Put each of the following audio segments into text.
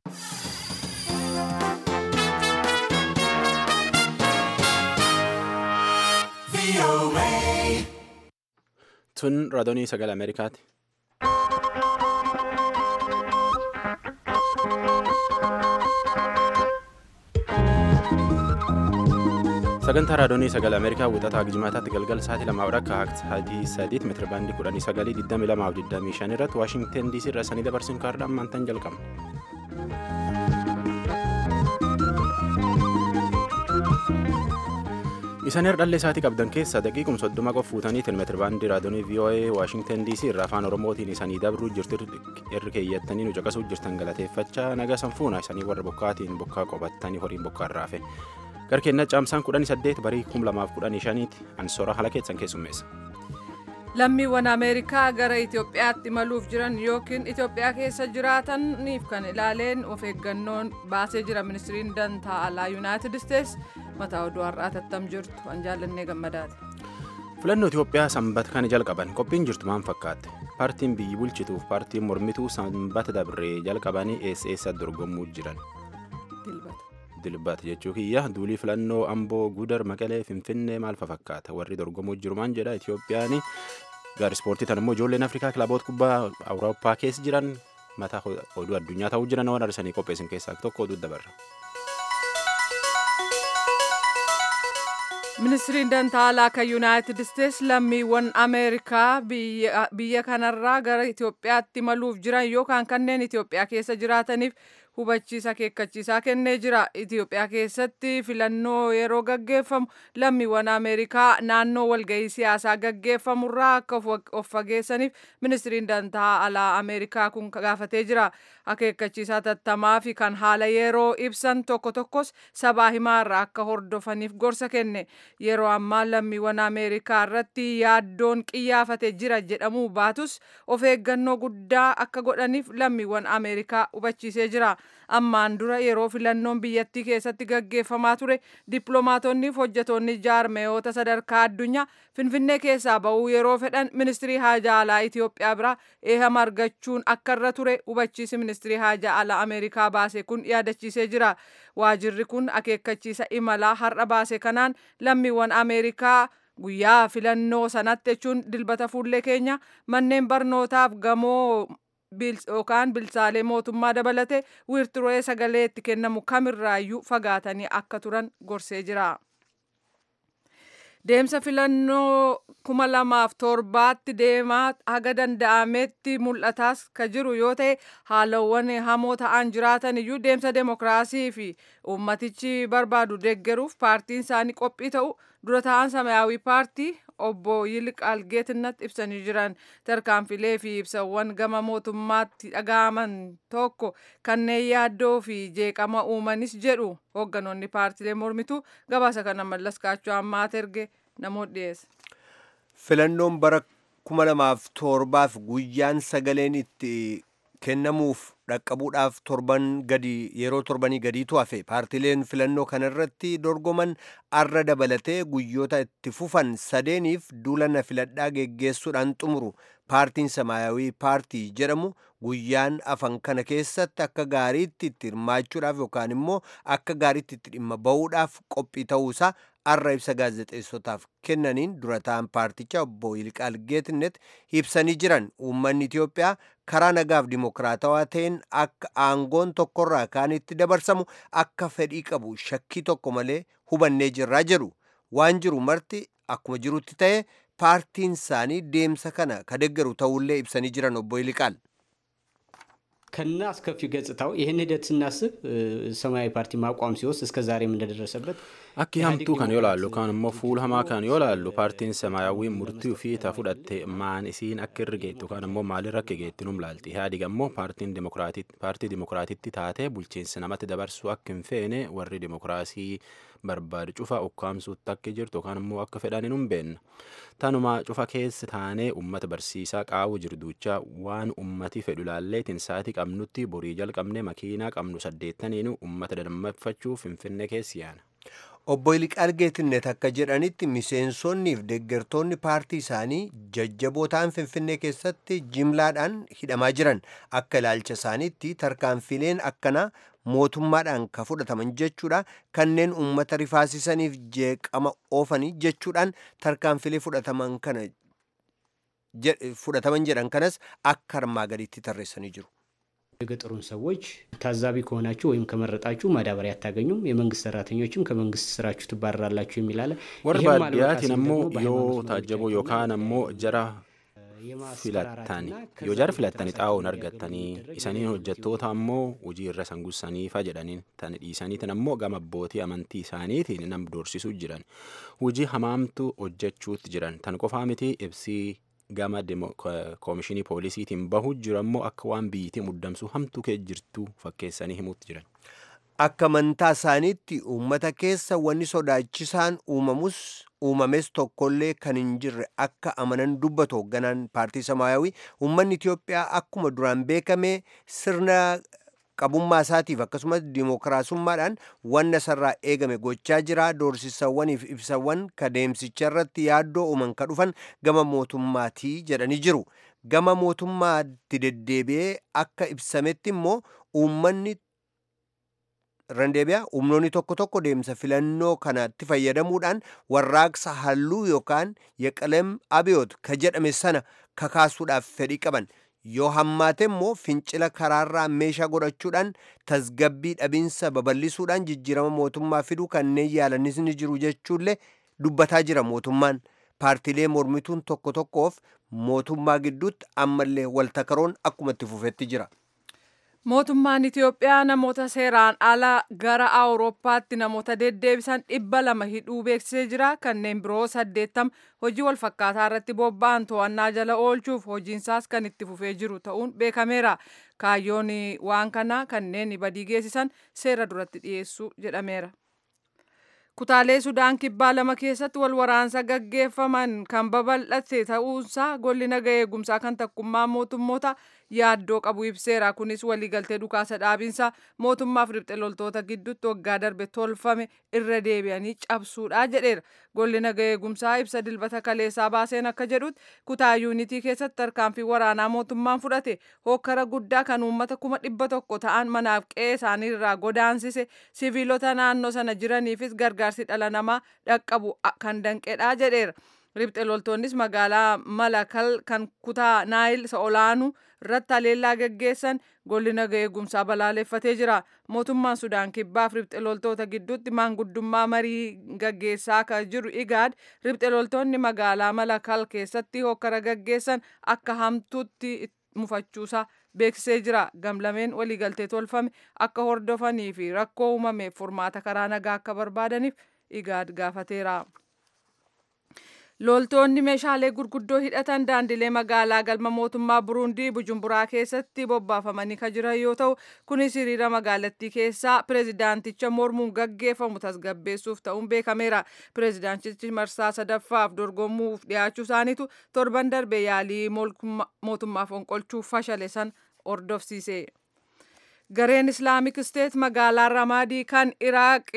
Tun raadiyoo sagalee Ameerikaati. Sagantaa raadiyoo sagalee Ameerikaa wixataa Gijmaataatti galgala sa'aatii lamaa akka sa'aatii sadiitti meetira baandii kudhanii sagalii digdami lamaa fi digdamii shan irratti Waashingten DC irraa sanii dabarsuun kaardhaan maantaan jalqabna. Isaan herdhallee isaatii qabdan keessaa daqiiqum soddoma qof fuutaniitiin meetira baandii raadiyoo VOA Waashingten DC irraa afaan Oromootiin isanii dabruu jirtu irri keeyyattanii nu caqasuu jirtan galateeffachaa nagaa sanfuuna isanii warra bokkaatiin bokkaa qobattanii horiin bokkaa irraafe. Garkeenna caamsaan kudhanii saddeet barii kum lamaaf kudhanii shaniiti ansoora haala keessan keessummeessa. Lammiiwwan Ameerikaa gara Itoophiyaatti imaluuf jiran yookiin Itoophiyaa keessa jiraataniif kan ilaaleen of eeggannoon baasee jira ministiriin dantaa alaa Yuunaayitid Isteets mataa oduu har'aa tattam jirtu an jaallannee gammadaati. Filannoo Itoophiyaa sanbata kana jalqaban qophiin jirtu maal fakkaatte? Paartiin biyyi bulchituuf paartiin mormituu sanbata dabree jalqabanii eessa eessa dorgomuu jiran? dilbata jechuu kiyya duulii filannoo amboo gudar maqalee finfinnee maal fakkaata warri dorgomuu jiru maan jedha itiyoophiyaan gaar ispoortii tan immoo ijoolleen afrikaa kilaboota kubbaa awurooppaa keessa jiran mataa oduu addunyaa ta'uu jiran waan arsanii qopheessan keessaa tokko oduu dabarra. ministiriin dantaa alaa kan yuunaayitid isteets lammiiwwan ameerikaa biyya kanarraa gara itoophiyaatti imaluuf jiran yookaan kanneen itoophiyaa keessa jiraataniif hubachiisa akeekkachiisaa kennee jira itiyoophiyaa keessatti filannoo yeroo gaggeeffamu lammiiwwan ameerikaa naannoo walgahii siyaasaa gaggeeffamurraa akka of fageessaniif ministiriin dantaa alaa ameerikaa kun gaafatee jira akeekkachiisaa tattamaa fi kan haala yeroo ibsan tokko tokkos sabaa himaarraa akka hordofaniif gorsa kenne yeroo ammaa lammiiwwan ameerikaa irratti yaaddoon qiyyaafatee jira jedhamuu baatus of eeggannoo guddaa akka godhaniif lammiiwwan ameerikaa hubachiisee jira. ammaan dura yeroo filannoon biyyattii keessatti gaggeeffamaa ture dippiloomaatonni fi hojjetoonni jaarmeyoota sadarkaa addunyaa finfinnee keessaa ba'uu yeroo fedhan ministirii haajaa alaa itiyoophiyaa biraa eehama argachuun akka irra ture hubachiisi ministirii haajaa alaa ameerikaa baase kun yaadachiisee jira waajirri kun akeekkachiisa imalaa har'a baase kanaan lammiiwwan ameerikaa guyyaa filannoo sanatti jechuun dilbata fuullee keenya manneen barnootaaf gamoo yookaan bilchaalee mootummaa dabalate wiirtulee sagalee itti kennamu kamirraayyuu fagaatanii akka turan gorsee jira. Deemsa filannoo kuma lamaaf torbaatti deemaa haga danda'ametti mul'ataas ka jiru yoo ta'e haalawwan hamoo ta'an jiraatan iyyuu deemsa demokiraasii fi uummatichi barbaadu deeggaruuf paartiin isaanii qophii ta'u dura ta'an samayaawii paartii obbo Yilqaal Geetinnatti ibsanii jiran tarkaanfilee fi ibsawwan gama mootummaatti dhaga'aman tokko kanneen yaaddoo fi jeeqama uumanis jedhu hoogganoonni paartilee mormituu gabaasa kana mallas kaachoo ammaat erge namoota dhiyeessa. Filannoon bara kuma lamaaf torbaaf guyyaan sagaleen itti kennamuuf dhaqqabuudhaaf torban gadi yeroo torbanii gadiitu hafe paartileen filannoo kanarratti dorgoman arra dabalatee guyyoota itti fufan sadeeniif duulana filadhaa geggeessuudhaan xumuru paartiin samaayawii paartii jedhamu guyyaan afan kana keessatti akka gaariitti itti hirmaachuudhaaf yookaan immoo akka gaariitti itti dhimma ba'uudhaaf qophii ta'uusaa arra ibsa gaazexeessotaaf kennaniin dura ta'an paartichaa obbo Yilqaal Geetnet ibsanii jiran uummanni Itiyoophiyaa karaa nagaaf dimokiraatawaa ta'een akka aangoon tokkorraa kaanitti dabarsamu akka fedhii qabu shakkii tokko malee hubannee jirraa jedhu waan jiru marti akkuma jirutti ta'e paartiin isaanii deemsa kana ka deeggaru ta'ullee ibsanii jiran obbo Yilqaal. ከና አስከፊ ገጽታው ይህን ሂደት ስናስብ ሰማያዊ ፓርቲ ማቋም ሲወስድ እስከ ዛሬም እንደደረሰበት akki hamtuu kan yoo laallu kaan immoo fuula hamaa kan yoo laallu paartiin samaayawii murtii ofii ta fudhatte maan isiin akka irra geettu kaan immoo maalirra akka geettu num laalti ihaadig ammoo paartiin paartii dimokiraatitti taatee bulchiinsa namatti dabarsuu akka hin feene warri dimokiraasii barbaadu cufa ukkaamsuutti akka jirtu yookaan immoo akka fedhan hin beenna tanuma cufa keessa taanee ummata barsiisaa qaawuu jirduucha waan ummati fedhu laalleetiin sa'atii qabnutti borii jalqabne makiinaa qabnu saddeettaniin ummata dammaqfachuu finfinnee keessi yaana. obbo Iliqaal Geetinnet akka jedhanitti miseensonnii fi deeggartoonni paartii isaanii jajjaboo ta'an Finfinnee keessatti jimlaadhaan hidhamaa jiran akka ilaalcha isaaniitti tarkaanfileen akkanaa mootummaadhaan ka fudhataman jechuudha kanneen uummata rifaasisaniif jeeqama oofanii jechuudhaan tarkaanfilee fudhataman kana fudhataman jedhan kanas akka armaa gadiitti tarreessanii jiru. የገጠሩን ሰዎች ታዛቢ ከሆናችሁ ወይም ከመረጣችሁ ማዳበሪያ አታገኙም፣ የመንግስት ሰራተኞችም ከመንግስት ስራችሁ ትባረራላችሁ የሚል አለ። warri baadiyyaatti ammoo yoo taajjaboo yookaan ammoo jara filattani yoo jara filattani xaa'oon argattanii isaniin hojjettoota ammoo hojii irra sangussaniifa jedhaniin tan dhiisaniitin ammoo gama abbootii amantii isaaniitiin nam doorsisuu jiran hojii hamaamtu hojjechuutti jiran tan qofaa miti ibsii gama koomishinii poolisiitiin bahu jiru ammoo akka waan biyyittii muddamsuu hamtuu kee jirtu fakkeessanii himuutti jiran. Akka amantaa isaaniitti uummata keessa wanni sodaachisaan uumamus uumames tokkollee kan hin jirre akka amanan dubbatu hoogganaan paartii samaayawii uummanni Itiyoophiyaa akkuma duraan beekame sirna qabummaa isaatiif akkasumas dimookiraasummaadhaan wanna sarraa eegame gochaa jira doorsisawwaniif ibsawwan kadeemsicha irratti yaaddoo uuman ka dhufan gama mootummaatii jedhanii jiru gama mootummaatti deddeebi'ee akka ibsametti immoo uummanni randeebiyaa humnoonni tokko tokko deemsa filannoo kanatti fayyadamuudhaan warraaqsa halluu yookaan yeqalem abiyoot ka jedhame sana kakaasuudhaaf fedhii qaban yoo hammaate immoo fincila karaarraa meeshaa godhachuudhaan tasgabbii dhabiinsa babal'isuudhaan jijjiirama mootummaa fiduu kanneen yaalanis ni jiru jechuullee dubbataa jira mootummaan paartiilee mormituun tokko tokkoof mootummaa gidduutti ammallee waltakaroon akkuma itti fufetti jira. Mootummaan Itiyoophiyaa namoota seeraan ala gara Awurooppaatti namoota deddeebisan dhibba lama hidhuu beeksisee jira. Kanneen biroo saddeettama hojii walfakkaataa irratti bobba'an to'annaa jala oolchuuf hojiinsaas kan itti fufee jiru ta'uun beekameera. Kaayyoon waan kanaa kanneen badii geessisan seera duratti dhiyeessuu jedhameera. Kutaalee Sudaan kibbaa lama keessatti wal waraansa gaggeeffaman kan babal'ate ta'uunsaa golli naga eegumsaa kan takkummaa mootummoota yaaddoo qabu ibseera. Kunis waliigaltee dhukaasa dhaabinsa mootummaaf riphxe loltoota gidduutti waggaa darbe tolfame irra deebi'anii cabsuudha jedheera. Golli naga eegumsaa ibsa dilbata kaleessaa baaseen akka jedhutti kutaa yuunitii keessatti tarkaanfii waraanaa mootummaan fudhate hokkara guddaa kan uummata kuma dhibba tokko ta'an manaaf qe'ee isaanii irraa godaansise siviilota naannoo sana jiraniifis gargaarsi dhala namaa dhaqqabu kan danqedha jedheera. Riphxe loltoonnis magaalaa Malakal kan kutaa Naayil isa olaanuu irratti haleellaa gaggeessan golli naga eegumsaa balaaleffatee jira. Mootummaan Sudaan kibbaaf riphxe loltoota gidduutti maanguddummaa marii gaggeessaa kan jiru Igaad riphxe loltoonni magaalaa Malakal keessatti hokkara gaggeessan akka hamtuutti mufachuusaa beeksisee jira. Gamlameen waliigaltee tolfame akka hordofanii fi rakkoo uumameef furmaata karaa nagaa akka barbaadaniif Igaad gaafateera. Loltoonni meeshaalee gurguddoo hidhatan daandilee magaalaa galma mootummaa Buruundii Bujumburaa keessatti bobbaafamanii kan jiran yoo ta'u, kunis hiriira magaalattii keessaa pireezidaanticha mormuun gaggeeffamu tasgabbeessuuf ta'uun beekameera. Pireezidaantichi marsaa sadaffaaf dorgomuuf dhiyaachuu isaaniitu torban darbe yaalii mootummaa fonqolchuuf fashale san hordofsiise. Gareen Islaamik Isteet magaalaa Ramaadii kan Iraaq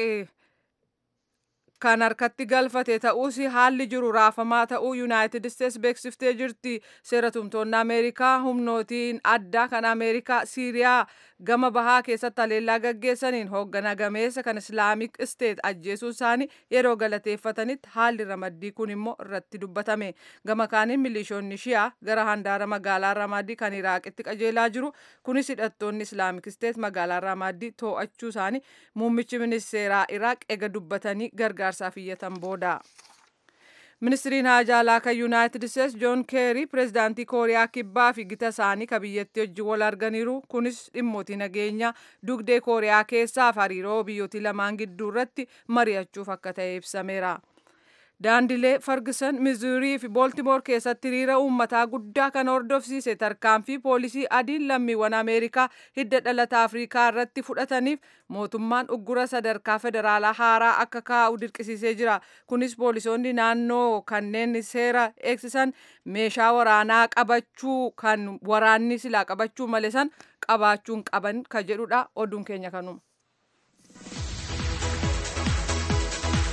kan harkatti galfate ta'us haalli jiru raafamaa ta'uu yuunaayitid isteets beeksiftee jirti seera tumtoonni ameerikaa humnootiin addaa kan ameerikaa siiriyaa gama bahaa keessatti haleellaa gaggeessaniin hooggana gameessa kan islaamik isteet ajjeesuu isaanii yeroo galateeffatanitti haalli ramaddii kun immoo irratti dubbatame gama kaaniin milishoonni shiyaa gara handaara magaalaa ramaddii kan iraaqitti qajeelaa jiru kunis hidhattoonni islaamik isteet magaalaa ramaddii too'achuu isaanii muummichi ministeeraa iraaq ega dubbatanii gargaarsaaf iyyatan booda. ministiriin haajaalaa kan yuunaayitid isteets joon keerii pireezidaantii kooriyaa kibbaa fi gita isaanii ka biyyattii wajjin wal arganiiru kunis dhimmootii nageenyaa dugdee kooriyaa keessaaf hariiroo biyyootii lamaan gidduu irratti mari'achuuf akka ta'e ibsameera. daandilee fargisan mizuurii fi booltimoor keessatti hiriira uummataa guddaa kan hordofsiise tarkaanfii poolisii adiin lammiiwwan ameerikaa hidda dhalata afrikaa irratti fudhataniif mootummaan uggura sadarkaa federaalaa haaraa akka kaa'u dirqisiisee jira kunis poolisoonni naannoo kanneen seera eegsisan meeshaa waraanaa qabachuu kan waraanni silaa qabachuu malee san qabaachuun qaban ka jedhudha oduun keenya kanuma.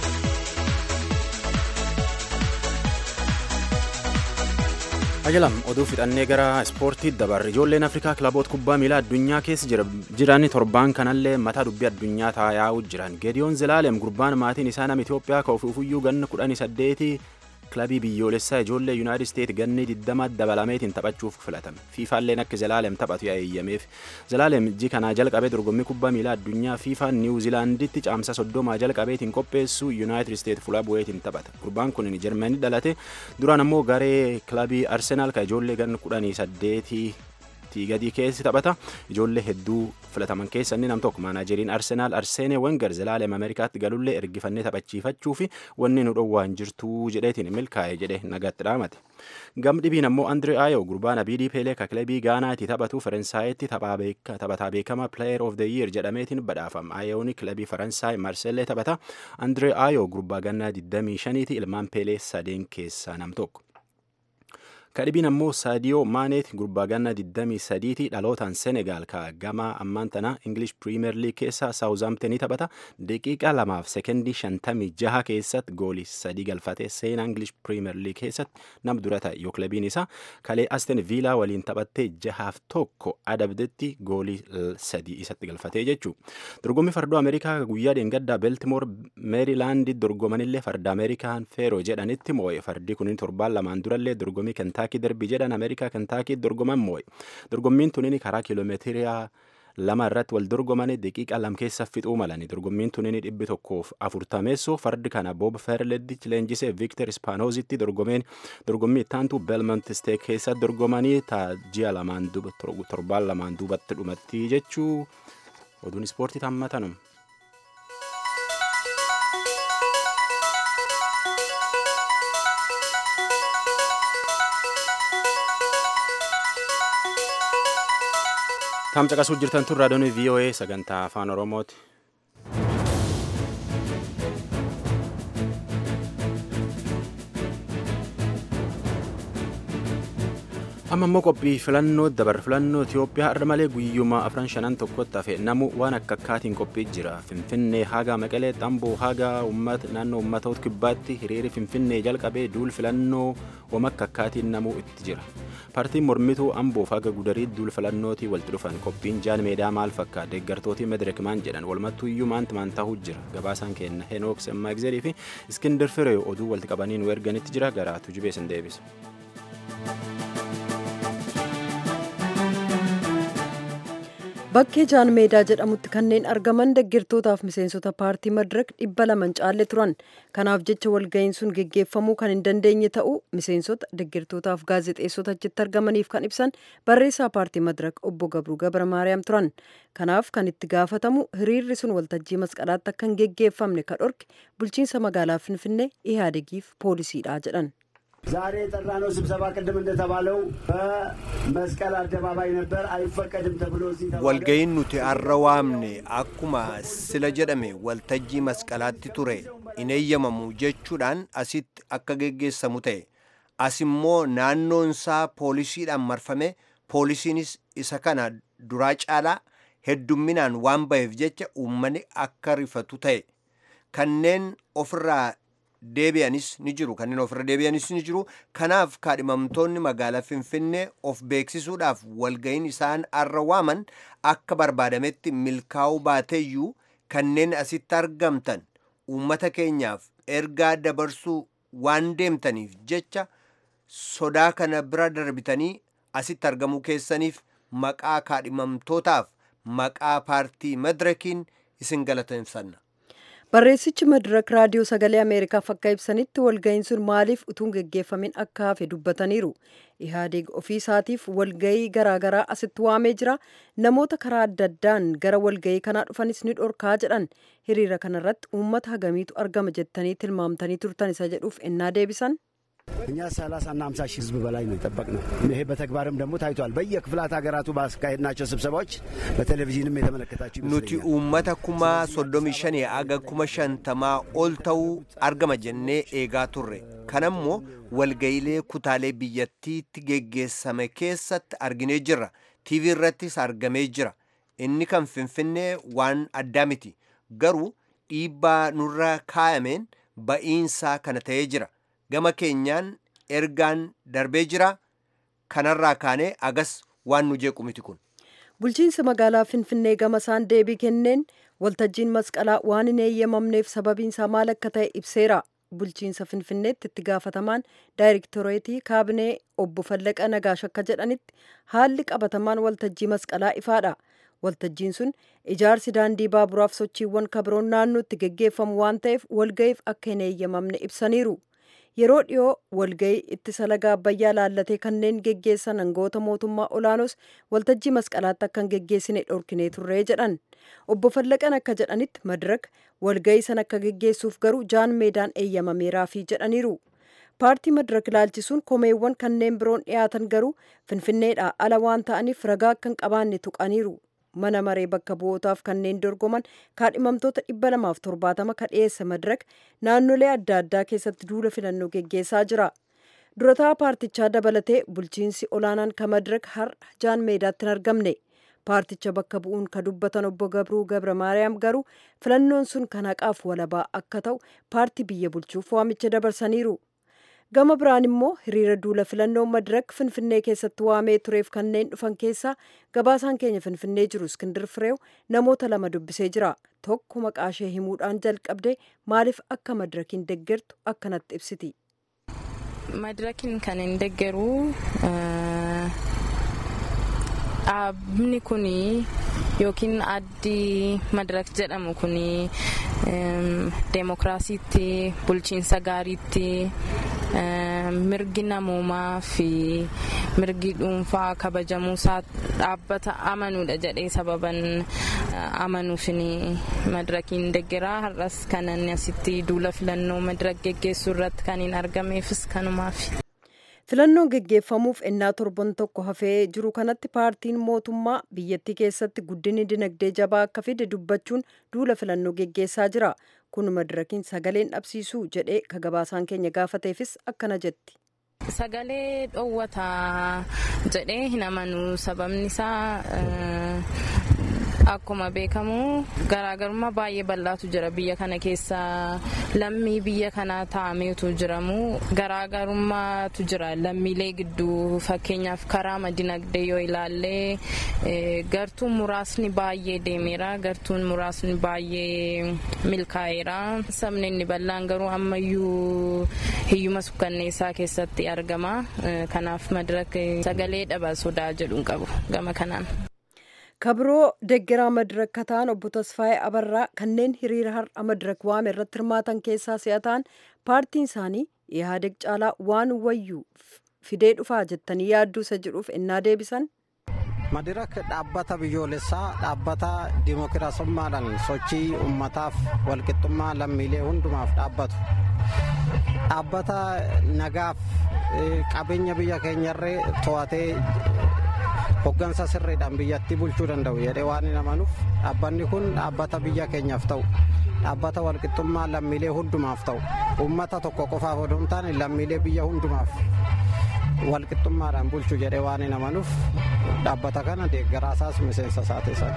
ajalam oduu fixannee gara ispoortii dabarre ijoolleen afrikaa kilaboota kubbaa miilaa addunyaa keessa jiran torbaan kanallee mataa dubbii addunyaa taa'aa jiran geediyoon zilaalem gurbaan maatiin isaa nama itiyoophiyaa ka ofuufuyyuu ganna kudhanii saddeetii kilabii biyyoolessaa ijoollee yuunaayitid isteet ganni digdama dabalameetiin taphachuuf filatame fiifaalleen akka zilaalem taphatu eeyyameef zilaalem iji kanaa jalqabee dorgommii kubbaa miilaa addunyaa fiifaa niwuzilaanditti caamsa soddomaa jalqabeetiin qopheessu yuunaayitid isteet fuula bu'eetiin taphata gurbaan kun jarmanii dhalate duraan ammoo garee kilabii arsenaal ka ijoollee ganna kudhanii saddeetii gadii keessi taphata ijoollee hedduu filataman keessa inni nam tokko maanaajeriin arsenaal arseenee wengar zilaalem ameerikaatti galullee ergifannee taphachiifachuu fi wanni nu dhowwaan jirtuu jedheetiin milkaa'e jedhe nagatti dhaamate gam dhibiin ammoo andree aayo gurbaan abiidii peelee ka kilabii gaanaatti taphatu faransaayatti taphataa beekama player of the year jedhameetiin badhaafama aayooni kilabii faransaay marseellee taphata andree aayo gurbaa gannaa 25ti ilmaan peelee sadeen keessaa nam tokko kadhibiin ammoo saadiyoo maaneet gurbaa ganna 23ti dhalootaan senegaal ka gama ammaan tana ingilish piriimeer liig keessa saawuzaamtenii taphata daqiiqa lamaaf sekendii 56 keessatti goolii sadii galfate seenaa ingilish piriimeer liig keessatti nam dura ta'e yoo kilabiin isaa kalee asten viilaa waliin taphattee jahaaf tokko adabdetti goolii sadii isatti galfatee jechuu dorgommii fardoo ameerikaa guyyaa dheengaddaa beeltimoor meerilaandii dorgomanillee farda ameerikaan feeroo jedhanitti moo'e fardii kunin torbaan lamaan durallee dorgommii kentaakii darbii jedhan ameerikaa kentaakii dorgoman moo'e dorgommiin tunin karaa kiiloomeetiriyaa lama irratti wal dorgomanii daqiiqa lam keessa fixuu malani dorgommiin tunin dhibbi tokkoof afurtameessoo fardi kana boob ferledich leenjisee viktor ispaanoozitti dorgomeen dorgommii ittaantu belmont steek keessa dorgomanii ji'a lamaan torbaan lamaan duubatti dhumatti jechuu oduun ispoortii tammatanum. Taam caqasuu jirtan tun raadiyoon VOA sagantaa afaan Oromooti. amma immoo qophii filannoo dabar filannoo Itoophiyaa har'a malee guyyuma afran shanan tokkotti hafe namu waan akka akkaatiin qophii jira finfinnee haga maqalee xamboo haga naannoo uummatoota kibbaatti hiriiri finfinnee jalqabee duul filannoo waan akka akkaatiin namuu itti jira paartiin mormituu amboof haga gudarii duul filannootii walitti dhufan qophiin jaan meedaa maal fakkaata deeggartootii mederek maan jedhan walumattuuyyuu maanti maan ta'uu jira gabaasaan kenna henook semmaagzerii fi iskindir firee oduu walitti qabanii nu erganitti jira garaatu jibee sin deebisa. Bakkee jaan meedaa jedhamutti kanneen argaman deeggartootaaf miseensota paartii madirak dhibba laman caalle turan. Kanaaf jecha walga'iin sun geggeeffamuu kan hin dandeenye ta'uu miseensota deeggartootaaf gaazexeessota achitti argamaniif kan ibsan barreessaa paartii madirak obbo Gabruu Gabra Maariyaam turan. Kanaaf kan itti gaafatamu hiriirri sun waltajjii masqalaatti akka hin geggeeffamne kan dhorke bulchiinsa magaalaa Finfinnee Ihaadegiif poolisiidha jedhan. ዛሬ የጠራነው ስብሰባ ቅድም እንደተባለው በመስቀል አደባባይ ነበር። አይፈቀድም ተብሎ walga'iin nuti har'a waamne akkuma sila jedhame waltajjii masqalaatti ture hin eeyyamamu jechuudhaan asitti akka geggeessamu ta'e as immoo naannoonsaa poolisiidhaan marfame poolisiinis isa kana duraa caalaa heddumminaan waan ba'eef jecha uummanni akka rifatu ta'e kanneen ofirraa deebi'anis ni jiru kanneen ofirra deebi'anis ni jiru kanaaf kaadhimamtoonni magaalaa finfinnee of beeksisuudhaaf walga'iin isaan har'a waaman akka barbaadametti milkaa'uu baateeyyuu kanneen asitti argamtan uummata keenyaaf ergaa dabarsuu waan deemtaniif jecha sodaa kana bira darbitanii asitti argamuu keessaniif maqaa kaadhimamtootaaf maqaa paartii madirakiin isin galateeffanna. Barreessichi madirak raadiyoo sagalee Ameerikaaf akka ibsanitti walga'iin sun maaliif utuun geggeeffamin akka hafe dubbataniiru. Ihaadeeg ofii isaatiif walga'ii garaagaraa asitti waamee jira. Namoota karaa adda addaan gara walga'ii kanaa dhufanis ni dhorkaa jedhan. Hiriira kanarratti uummata hagamiitu argama jettanii tilmaamtanii turtan isa jedhuuf ennaa deebisan. እኛ ሰላሳና ሀምሳ ሺህ ህዝብ በላይ ነው የጠበቅነው። ይሄ በተግባርም ደግሞ ታይቷል። በየክፍላት ሀገራቱ ባካሄድናቸው ስብሰባዎች በቴሌቪዥንም የተመለከታችሁ nuti uummata kuma soddomii shanii aga kuma shantamaa ol ta'uu argama jennee eegaa turre kanammoo walga'iilee kutaalee biyyattiitti geggeessame keessatti arginee jirra tiivii irrattis argamee jira inni kan finfinnee waan addaa miti garuu dhiibbaa nurra kaayameen ba'iinsaa kana ta'ee jira gama keenyaan ergaan darbee jira kanarraa kaanee agas waan nu jeequ miti kun. bulchiinsi magaalaa finfinnee gamasaan deebii kenneen waltajjiin masqalaa waan hin eeyyamamneef sababiinsaa maal akka ta'e ibseera bulchiinsa finfinneetti itti gaafatamaan daayirektoreetii kaabinee obbo Fallaqa Nagaash akka jedhanitti haalli qabatamaan waltajjii masqalaa ifaadha. Waltajjiin sun ijaarsi daandii baaburaaf sochiiwwan kabiroon naannootti geggeeffamu waan ta'eef walga'iif akka hin eeyyamamne ibsaniiru. Yeroo dhiyoo walga'ii ittisa laga abbayyaa laallatee kanneen geggeessan hangoota mootummaa olaanoos waltajjii masqalaatti akka hin geggeessine dhorkinee turree jedhan. Obbo Fallaqan akka jedhanitti madiraka walga'ii san akka geggeessuuf garuu jaan meedaan eeyyamameeraafii jedhaniiru. paartii madirak ilaalchisuun komeewwan kanneen biroon dhiyaatan garuu finfinneedhaa ala waan ta'aniif ragaa akka hin qabaanne tuqaniiru. mana maree bakka bu'ootaaf kanneen dorgoman kaadhimamtoota dhibba lamaaf torbaatama ka dhiyeesse madirak naannolee adda addaa keessatti duula filannoo geggeessaa jira. durataa paartichaa dabalatee bulchiinsi olaanaan ka madirak har'a jaan meedaatti hin argamne. paarticha bakka bu'uun ka dubbatan obbo Gabruu Gabra Maariyaam garuu filannoon sun kan haqaaf walabaa akka ta'u paartii biyya bulchuuf waamicha dabarsaniiru. gama biraan immoo hiriira duula filannoo madirak finfinnee keessatti waamee tureef kanneen dhufan keessaa gabaasaan keenya finfinnee jiru iskindir fireew namoota lama dubbisee jira tokko maqaashee himuudhaan jalqabde maaliif akka madirakiin deggertu akkanatti ibsiti. madirakiin kan hin deggeru dhaabni kun yookiin addi madirak jedhamu kun deemokiraasiitti bulchiinsa gaariitti mirgi namoomaa fi mirgi dhuunfaa kabajamuu isaa dhaabbata amanuudha jedhee sababan amanuufin madirakiin deggeraa har'as kanan asitti duula filannoo madirak geggeessuu irratti kan hin argameefis kanumaaf. filannoon geggeeffamuuf ennaa torban tokko hafee jiru kanatti paartiin mootummaa biyyattii keessatti guddinni dinagdee jabaa akka fide dubbachuun duula filannoo geggeessaa jira kun madirakiin sagaleen dhabsiisuu jedhee ka gabaasaan keenya gaafateefis akkana jetti. sagalee dhoowwata jedhee hin amanu sababni isaa akkuma beekamu garaagarummaa baay'ee bal'aatu jira biyya kana keessa lammii biyya kanaa taa'ameetu jiramu garaagarummaatu jira lammiilee gidduu fakkeenyaaf karaa dinagdee yoo ilaalle gartuun muraasni baay'ee deemeera gartuun muraasni baay'ee milkaa'eera sabni inni bal'aan garuu ammayyuu hiyyuma sukkanneessaa keessatti argama kanaaf madirak sagalee dhaba sodaa jedhuun qabu gama kanaan. kabiroo deggeraa madirak kataan obbo tasfaayee abarraa kanneen hiriira har'a madirak waame irratti hirmaatan keessaa si'ataan paartiin isaanii ihaadeg caalaa waan wayyuu fidee dhufaa jettanii yaadduu isa jedhuuf ennaa deebisan. madirak dhaabbata biyyoolessaa dhaabbata dimookiraasummaadhaan sochii ummataaf walqixxummaa lammiilee hundumaaf dhaabbatu dhaabbata nagaaf qabeenya biyya keenyarree to'atee hoggansa sirriidhaan biyyattii bulchuu danda'u jedhee waan hin amanuuf dhaabbanni kun dhaabbata biyya keenyaaf ta'u dhaabbata walqixxummaa lammiilee hundumaaf ta'u uummata tokko qofaaf odoo hin taane lammiilee biyya hundumaaf walqixxummaadhaan bulchuu jedhee waan hin amanuuf dhaabbata kana deeggaraasaas miseensa isaateessan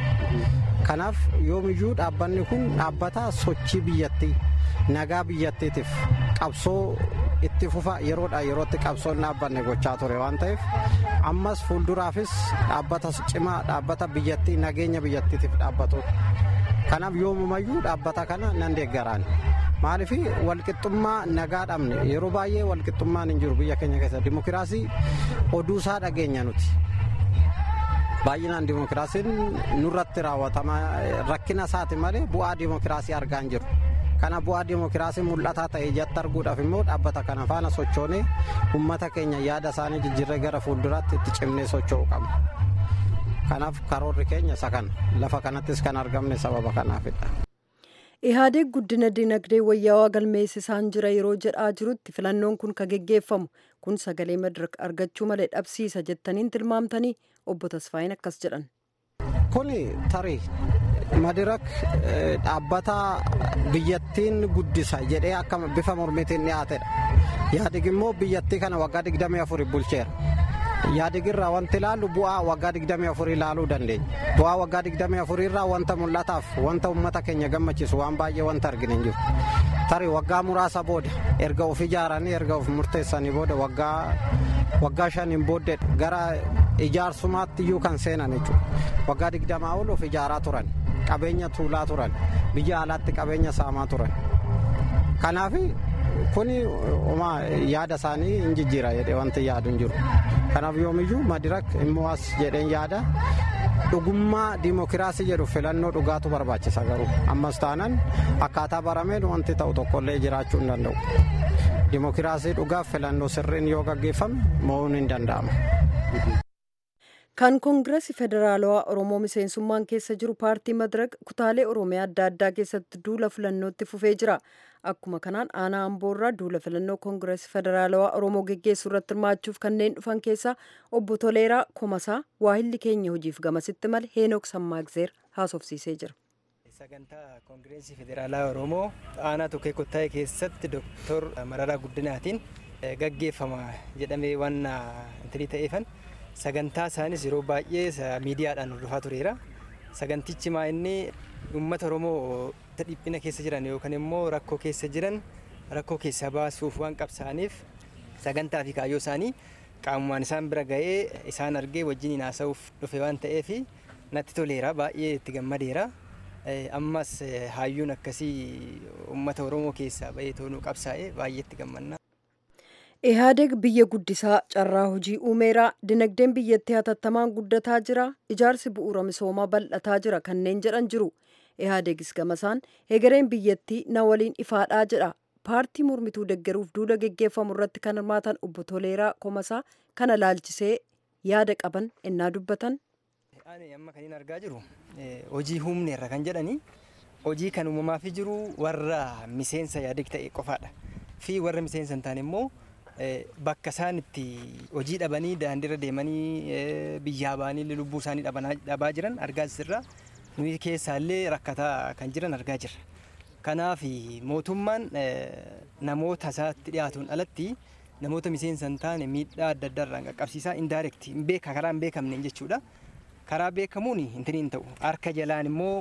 kanaaf yoomiyyuu dhaabbanni kun dhaabbata sochii biyyattii nagaa biyyattiitiif qabsoo itti fufa yeroodha yerootti qabsoon dhaabbanne gochaa ture waan ta'eef ammas fuulduraafis dhaabbata cimaa dhaabbata biyyattii nageenya biyyattiitiif dhaabbatu kanaaf yoomumayyuu dhaabbata kana nan deeggaraan maaliif walqixxummaa nagaa dhabne yeroo baay'ee walqixxummaan hin jiru biyya keenya keessa dimokiraasii oduu isaa dhageenya nuti. baay'inaan dimokiraasiin nurratti raawwatama rakkina isaati malee bu'aa dimokiraasii argaa hin jiru. kana bu'aa dimokiraasii mul'ataa ta'e ijatti arguudhaaf immoo dhaabbata kana faana sochoonee uummata keenya yaada isaanii jijjiirree gara fuulduraatti itti cimnee socho'uu qabna. kanaaf karoorri keenya isa kana lafa kanattis kan argamne sababa kanaafidha. Ihaadeg guddina dinagdee wayyaawaa galmeessisaan jira yeroo jedhaa jirutti filannoon kun ka geggeeffamu kun sagalee madirak argachuu malee dhabsiisa jettaniin tilmaamtanii obbo Tasfaayin akkas jedhan. Kuni tarii madirak dhaabbata biyyattiin guddisa jedhee akka bifa mormiitiin dhiyaatedha. Ihaadeg immoo biyyattii kana waggaa 24 bulcheera. Ihaadeg irraa wanti ilaallu bu'aa waggaa 24 ilaaluu dandeenya. Bu'aa waggaa 24 irraa wanta mul'ataaf wanta uummata keenya gammachiisu waan baay'ee wanta argine hin jiru. Tarii waggaa muraasa booda erga of ijaaranii erga of murteessanii booda waggaa waggaa shaniin booddee gara ijaarsumaatti iyyuu kan seenan jechuudha. Waggaa digdamaa oluuf ijaaraa turan, qabeenya tuulaa turan, biyya alaatti qabeenya saamaa turan. Kanaaf kuni yaada isaanii hin jijjiira jedhee wanti yaadu hin jiru. Kanaaf yoomiyyuu madirak immoo as jedheen yaada dhugummaa diimokiraasii jedhu filannoo dhugaatu barbaachisa garuu ammas taanaan akkaataa barameen wanti ta'u tokkollee jiraachuu hin danda'u. Diimokiraasii dhugaaf filannoo sirriin yoo gaggeeffame mo'uun hin danda'ama. Kan Koongireesii Federaalawaa Oromoo miseensummaan keessa jiru paartii Madirak kutaalee Oromiyaa adda addaa keessatti duula filannootti fufee jira. Akkuma kanaan aanaa Amboorraa duula filannoo Koongireesii Federaalawaa Oromoo geggeessuu irratti hirmaachuuf kanneen dhufan keessaa obbo Toleeraa Komasaa waahilli keenya hojiif gamasitti male Heenok Sammaagzeer haasofsiisee jira. Sagantaa Koongireesii Federaalaa Oromoo aanaa tokkee kottaa'e keessatti Dooktor Mararaa Guddinaatiin gaggeeffama jedhamee waan intalii ta'eefan sagantaa isaanis yeroo baay'ee miidiyaadhaan hordofaa tureera. Sagantichi maa inni uummata Oromoo dhiphina keessa jiran yookaan immoo rakkoo keessa jiran rakkoo keessaa baasuuf waan qabsaa'aniif sagantaa fi kaayyoo isaanii qaamumaan isaan bira ga'ee isaan argee wajjin haasa'uuf dhufe waan ta'eef natti toleera baay'ee itti gammadeera. Ammas hayyuun akkasii uummata Oromoo keessaa ba'ee toonuu qabsaa'ee baay'ee itti gammanna. Ihaadeg biyya guddisaa carraa hojii uumeera dinagdeen biyyattii hatattamaan guddataa jira ijaarsi bu'uura misoomaa bal'ataa jira kanneen jedhan jiru ihaadegis gamasaan hegereen biyyattii na waliin ifaadhaa jedha paartii mormituu deggeruuf duula geggeeffamu irratti kan hirmaatan obbo Toleeraa Komasaa kana laalchisee yaada qaban ennaa dubbatan. Ani amma kan hin argaa jiru hojii humneerra kan jedhani hojii kan uumamaa fi jiru warra miseensa yaadeg ta'e qofaadha fi warra miseensa hin taane immoo bakka isaan itti hojii dhabanii daandiirra deemanii biyyaa ba'anii lubbuu isaanii dhabaa jiran argaa jirra. Nuyi keessaallee rakkataa kan jiran argaa jirra. Kanaaf mootummaan namoota isaatti dhiyaatuun alatti namoota miseensa hin taane miidhaa adda addaa irraan qaqqabsiisaa indaarekti hin beeka karaa hin beekamneen jechuudha. Karaa beekamuun hin ta'u harka jalaan immoo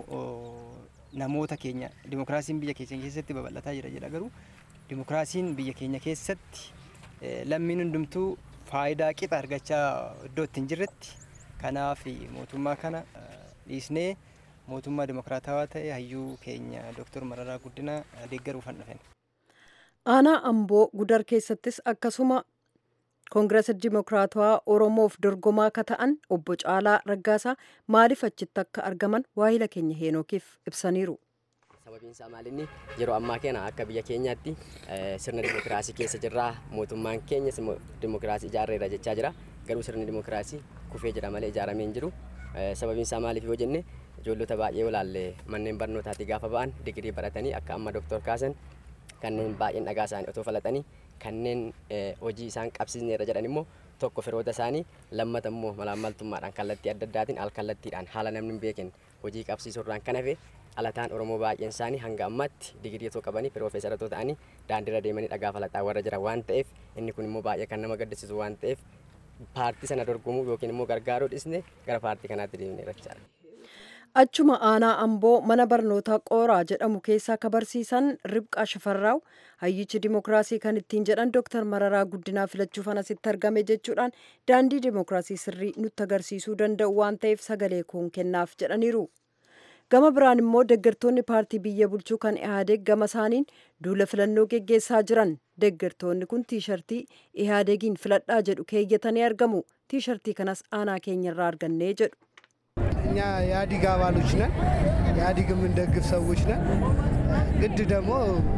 namoota keenya dimokiraasiin biyya keenya keessatti babal'ataa jira jedha garuu dimokiraasiin biyya keenya keessatti lammiin hundumtuu faayidaa qixa argachaa iddoo itti hin jirretti kanaaf mootummaa kana dhiisnee mootummaa dimokiraatawaa ta'e hayyuu keenya dooktor Mararaa Guddinaa deeggaruuf han dhufen. Aanaa Amboo Gudar keessattis akkasuma Koongireesa Dimokiraatawaa Oromoof dorgomaa akka ta'an obbo Caalaa Raggaasaa maaliif achitti akka argaman waahila keenya heenookiif ibsaniiru. sababiin isaa maalinni yeroo ammaa kana akka biyya keenyaatti sirna dimokiraasii keessa jirra mootummaan keenya dimokiraasii ijaarreera jechaa jira garuu sirni dimokiraasii kufee jira malee ijaaramee hin jiru sababiin isaa maaliif yoo jenne ijoollota baay'ee olaalle manneen barnootaatti gaafa ba'an digirii baratanii akka amma doktor kaasan kanneen baay'een dhagaa isaanii otoo falatanii kanneen hojii isaan qabsiisneera jedhan immoo tokko firoota isaanii lammata immoo malaammaltummaadhaan kallattii adda addaatiin al kallattiidhaan haala namni hin beekin hojii qabsiisuurraan kan hafe alataan oromoo baay'een isaanii hanga ammaatti digirii otoo qabanii piroofeesara otoo ta'anii daandiirra deemanii dhagaa falaxaa warra jira waan ta'eef inni kun immoo baay'ee kan nama gaddisiisu waan ta'eef paartii sana dorgomuu yookiin immoo gargaaruu dhisne gara paartii kanaatti deemnee jechaadha. Achuma aanaa Amboo mana barnootaa Qooraa jedhamu keessaa akka barsiisan Ribqaa Shafarraaw hayyichi dimokiraasii kan ittiin jedhan Dooktar Mararaa Guddinaa filachuuf asitti argame jechuudhaan daandii dimokiraasii sirrii nutti agarsiisuu danda'u waan ta'eef sagalee koon kennaaf jedhaniiru. Gama biraan immoo deeggartoonni paartii biyya bulchuu kan Ihaadeeg gama isaaniin duula filannoo geggeessaa jiran. Deeggartoonni kun tiishartii Ihaadeegiin filadhaa jedhu keeyyatanii argamu. Tiishartii kanas aanaa keenyarraa argannee jedhu. እኛ የኢህአዲግ አባሎች ነን። ኢህአዲግ የምንደግፍ ሰዎች ነን። ግድ ደግሞ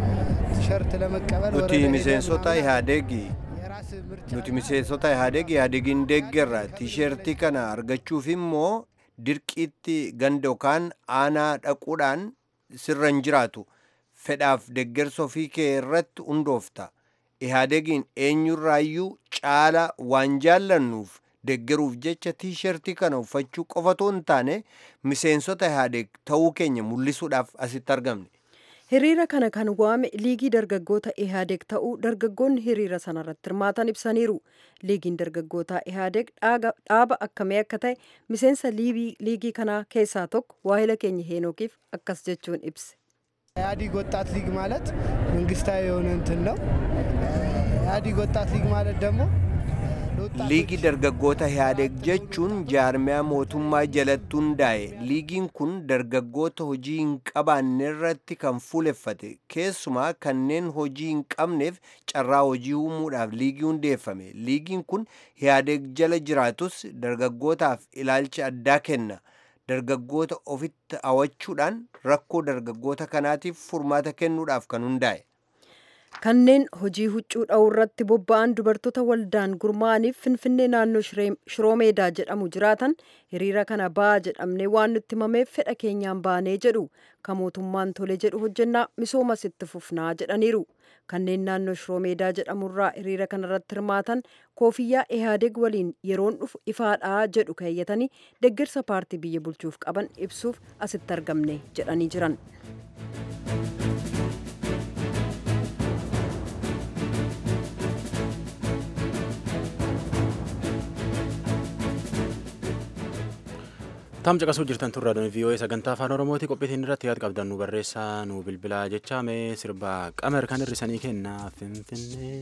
ቲሸርት ለመቀበል nuti miseensota ihaadeegi nuti miseensota ihaadeeg ihaadeegin deeggerra tiishertii kana argachuuf immoo dirqiitti ganda yookaan aanaa dhaquudhaan sirra hin jiraatu fedhaaf deeggarsa ofii kee irratti hundoofta ihaadeegiin eenyurraayyuu caala waan jaallannuuf deeggaruuf jecha tiishertii kana uffachuu qofatu hin taane miseensota ihaadeeg ta'uu keenya mul'isuudhaaf asitti argamne. Hiriira kana kan waame liigii dargaggoota Ihaadeeg ta'uu dargaggoonni hiriira sanarratti hirmaatan ibsaniiru. Liigiin dargaggoota Ihaadeeg dhaaba akkamii akka ta'e miseensa liigii kanaa keessaa tokko waahila keenya heenookiif akkas jechuun ibse. ኢህአዲግ ወጣት ሊግ ማለት መንግስታዊ የሆነ እንትን ነው። ኢህአዲግ ወጣት ሊግ ማለት ደግሞ liigii dargaggoota Ihaadeeg jechuun jaarmiyaa mootummaa jalatti hundaa'e liigiin kun dargaggoota hojii hin qabaanne irratti kan fuuleffate keessumaa kanneen hojii hin qabneef carraa hojii uumuudhaaf liigii hundeeffame liigiin kun Ihaadeeg jala jiraatus dargaggootaaf ilaalcha addaa kenna dargaggoota ofitti hawachuudhaan rakkoo dargaggoota kanaatiif furmaata kennuudhaaf kan hundaa'e. kanneen hojii huccuu dha'uu irratti bobba'an dubartoota waldaan gurmaa'aniif finfinnee naannoo shiroomeedaa jedhamu jiraatan hiriira kana ba'aa jedhamnee waan nutti himameef fedha keenyaan baanee jedhu kan mootummaan tole jedhu hojjennaa misoomas itti fufnaa jedhaniiru kanneen naannoo shiroomeedaa jedhamurraa hiriira kanarratti hirmaatan koofiyyaa ihaadeeg waliin yeroon dhufu ifaadhaa jedhu keeyyatanii deeggarsa paartii biyya bulchuuf qaban ibsuuf asitti argamne jedhanii jiran. Tam caqasuu jirtan turraa doonii vii'oo'ee sagantaa afaan oromooti qophiitiin irratti yaad qabdan nu barreessaa nu bilbilaa jechaa mee sirba qamer kan hirrisanii kennaa finfinnee.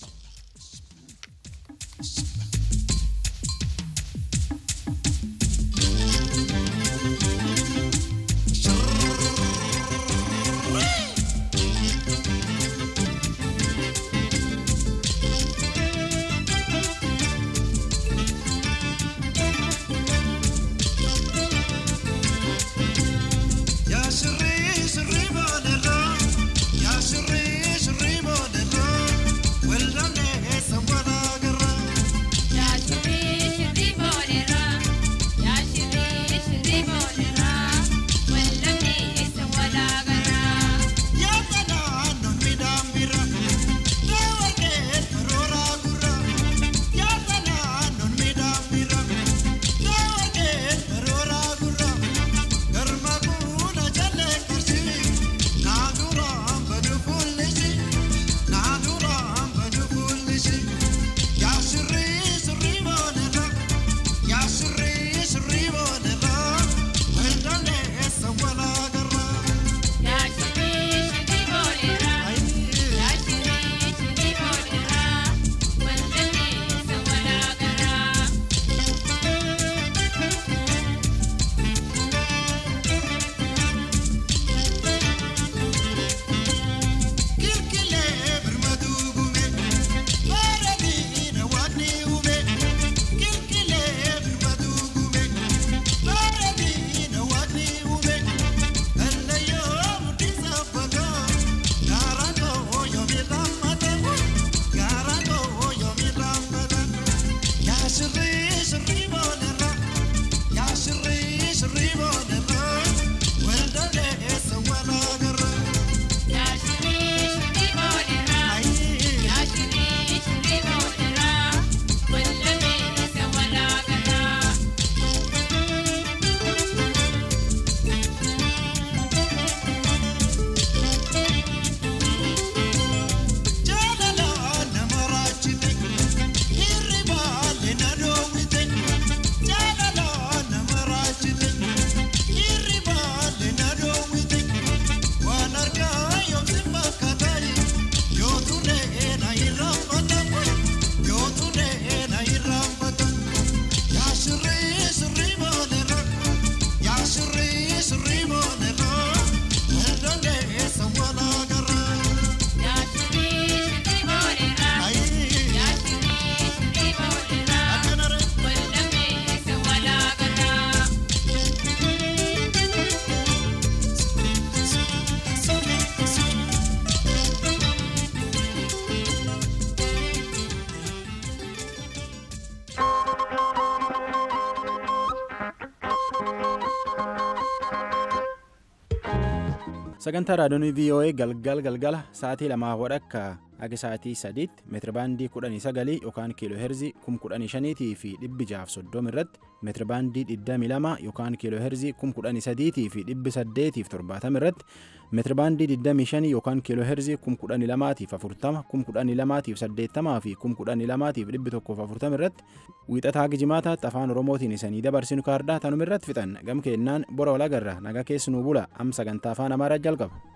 sagantaa raadiyoonii voa galgal galgala sa'aatii lamaa wadhakka akka sa'aatii sadiitti meetirabaandii kudhanii sagalii yookaan kiiloo heerzii kum kudhanii shaniitii fi dhibbi jaaf soddoma irratti meetirabaandii digdamii lama yookaan kiiloo heerzii kum kudhanii sadiitii fi dhibbi saddeetiif torbaatama irratti meetirabaandii digdamii shanii yookaan kiiloo heerzii kum kudhanii lamaatiif afurtama kum kudhanii lamaatiif saddeettamaa fi kum kudhanii lamaatiif dhibbi tokkoof afurtama irratti wiixataa gijimaataatti afaan oromootiin isanii dabarsinu kaardaa tanuma irratti fixan gam keennaan bora walagarra nagaa keessanuu bula am sagantaa afaan amaaraa jalqaba.